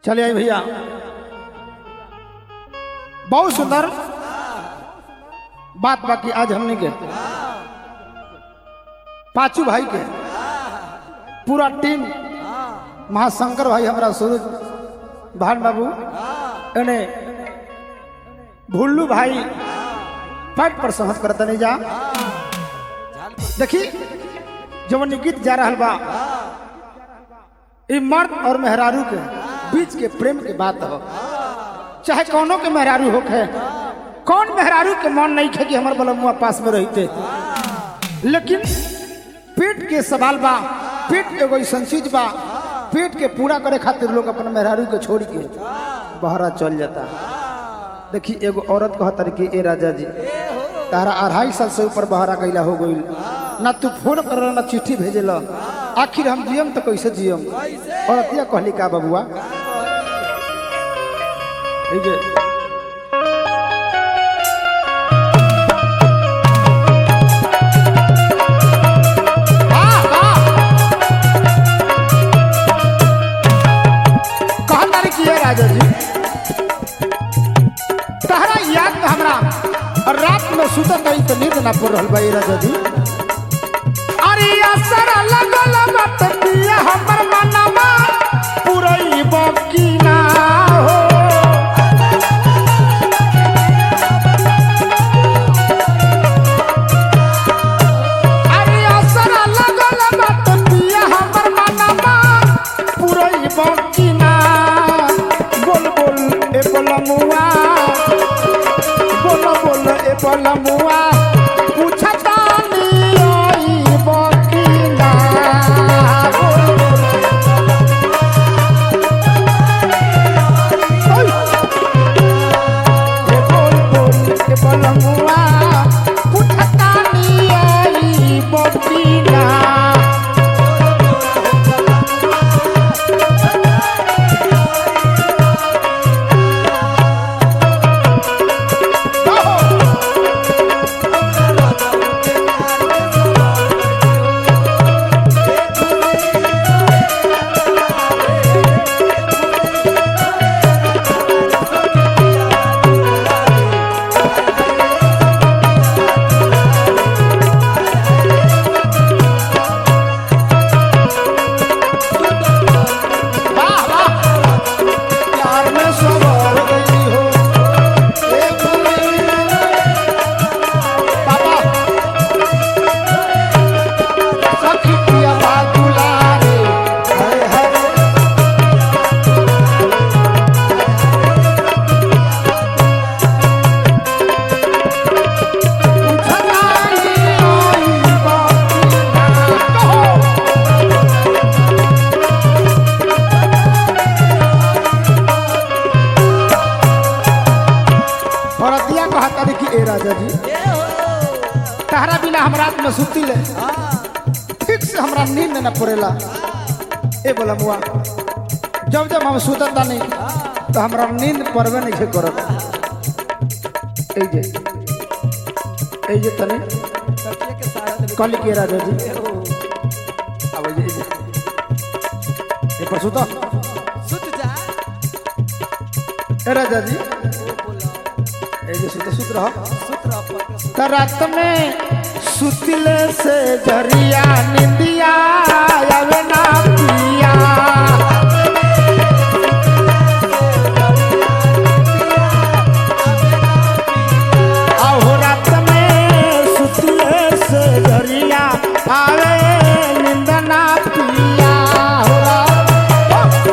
चले आई भैया बहुत सुंदर बात बाकी आज हमने के पांचू भाई के पूरा टीम महाशंकर भाई हमारा सूरज भान बाबू एने भुल्लू भाई पैट पर सहज करता नहीं जा देखी जवन इ गीत जा रहा बा ई मर्द और मेहरारू के बीच के प्रेम के बात हो चाहे कौनो के मेहरारू होखे कौन मेहरारू के मन नहीं खे कि हमार बलमुआ पास में रहते लेकिन पेट के सवाल बा पेट एगो ऐसा चीज बा पेट के पूरा करे खातिर लोग अपन मेहरारू के छोड़ के बहरा चल जाता देखी एगो औरत कहतर कि ए राजा जी तारा अढ़ाई साल से ऊपर बहरा गईला हो गई ना तू फोन कर ना चिट्ठी भेजेला आखिर हम जियम तो कैसे जियम औरतिया कहली का बबुआ এই যে वाह, वाह। कहत तारी कि ये राजा जी तहरा याद में हमरा और रात में सुतत रही तो नींद ना पड़ रहल बा ये राजा जी अरे असर लगल मत पिया हमर मनवा पुरई बकी ना हो अरे असर लगल मत पिया हमर मनवा पुरई बकी ना बोल बोल ए बोलमुआ बोल बोल ए बोलमुआ पूछता नी आई बकी ना बोल बोल ए बोल बोल ए बोलमुआ पूछता नी आई बकी ना वाह वाह प्यार में सवार गई हो ए भूली पापा सखी पिया बादुलारे हरे हरे उठनाई आई बाकी ना कहो औरतिया कहता देखी ए राजा जी तहरा बिना हम रात में सुती ले ठीक से हमरा नींद न पड़ेला ए बोला मुआ जब जब हम सुतता नहीं तो हमरा नींद पड़बे नहीं छै करत ए जे ए जे तने कल के राजा जी अब ए जे ए पर सुतो ए राजा जी ए जे सुतो सुत रहो त रात में सुतले से जरिया निंदिया आवे ना पिया आहो रात में सुतले से जरिया आवे नींद ना पिया हो रात-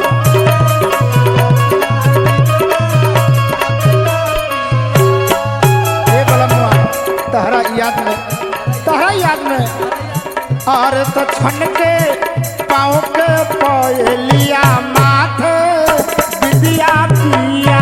ए बलमुआ तहरा याद में तहरा याद में और तो छन के पाँव के पयलिया माथे विदिया पिया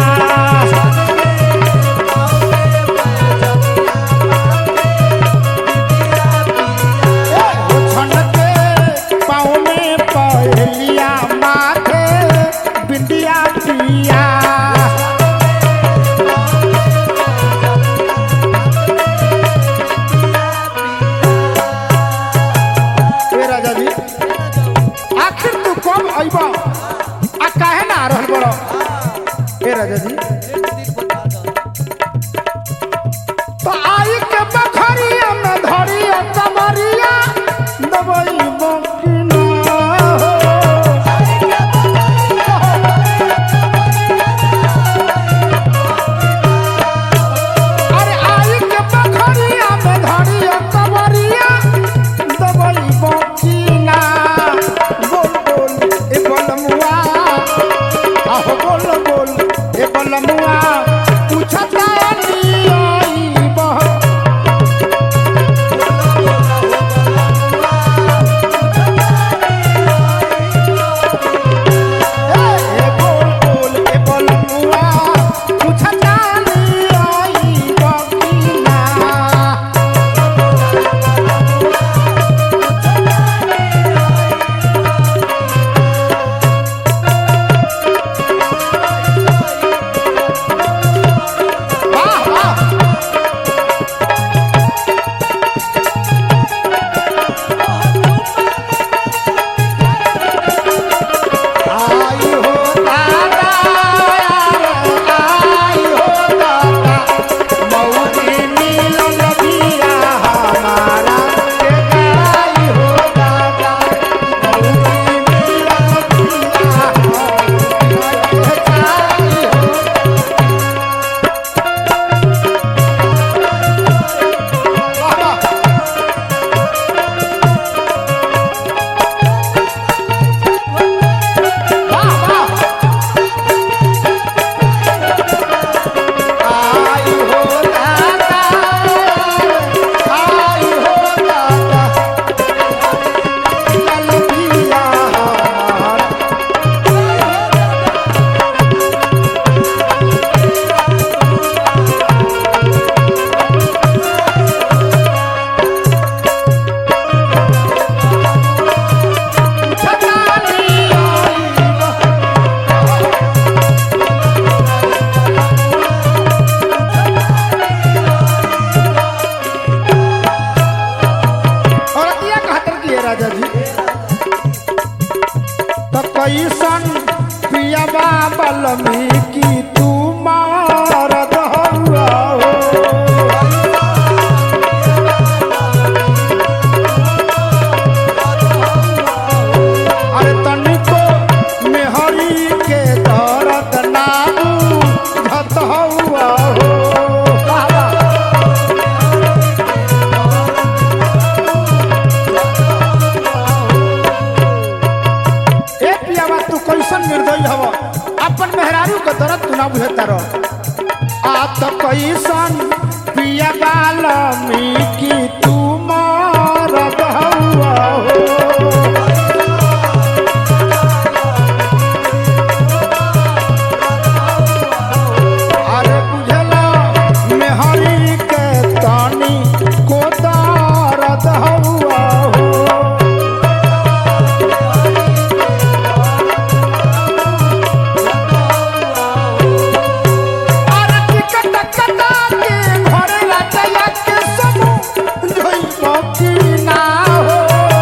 ए, वो छन के पाँव में पयलिया माथे विदिया पिया ए राजा जी राजा जी एक दिन बता दो तो आई के बखरिया में धरिया कमरिया दबई बकिना हो अरे आई के बखरिया में धरिया कमरिया दबई बकिना बोल बोल ए बलमुआ आहो बोल बोल ए बलमुआ पूछता नहीं आई बह ए बोल बोल ए बलमुआ पूछता नहीं आई बकिना वाह वाह आई हो दादा आई हो दादा मौजी मिलन दिया हमारा के आई हो दादा मौजी मिलन दिया हमारा के आई हो वाह वाह वाह आई हो दादा आई हो दादा चल पिया हमारा छतानी आई और अतिया कहतर की है राजा जी तो कैसन पियाबा बलमी की तू मारद हुआ हो अरे तनिको मेहरी के दर्द नाबू झत हुआ हो बाबा ए पियावा तू कैसन निर्दयी हव अपन मेहरारू के दर्द तू ना बुझता रह आ तो कैसन पिया बालमी की तू मारद हुआ हो अरे बुझला मेहरी के तानी को दर्द हुआ हो अरे टिकट कटा के घर राजा के समूह जोई बाकी ना हो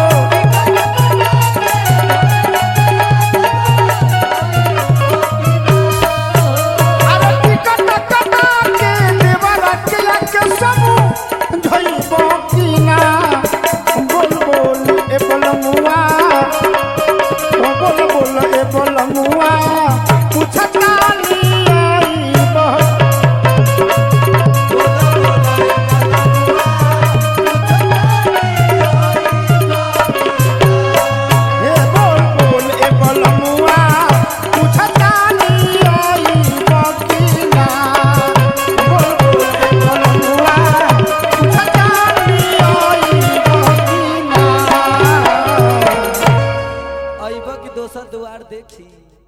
अरे टिकट कटा के देवर के के समूह जोई बाकी ना बोल बोल ए बलमुआ ओ बोल बोल ए बलमुआ पूछता नहीं आई बह हे बोल बोल ए बलमुआ पूछता नहीं आई बकिना बोल बोल ए बलमुआ पूछता नहीं आई बकिना अइबा की दोसर द्वार देखी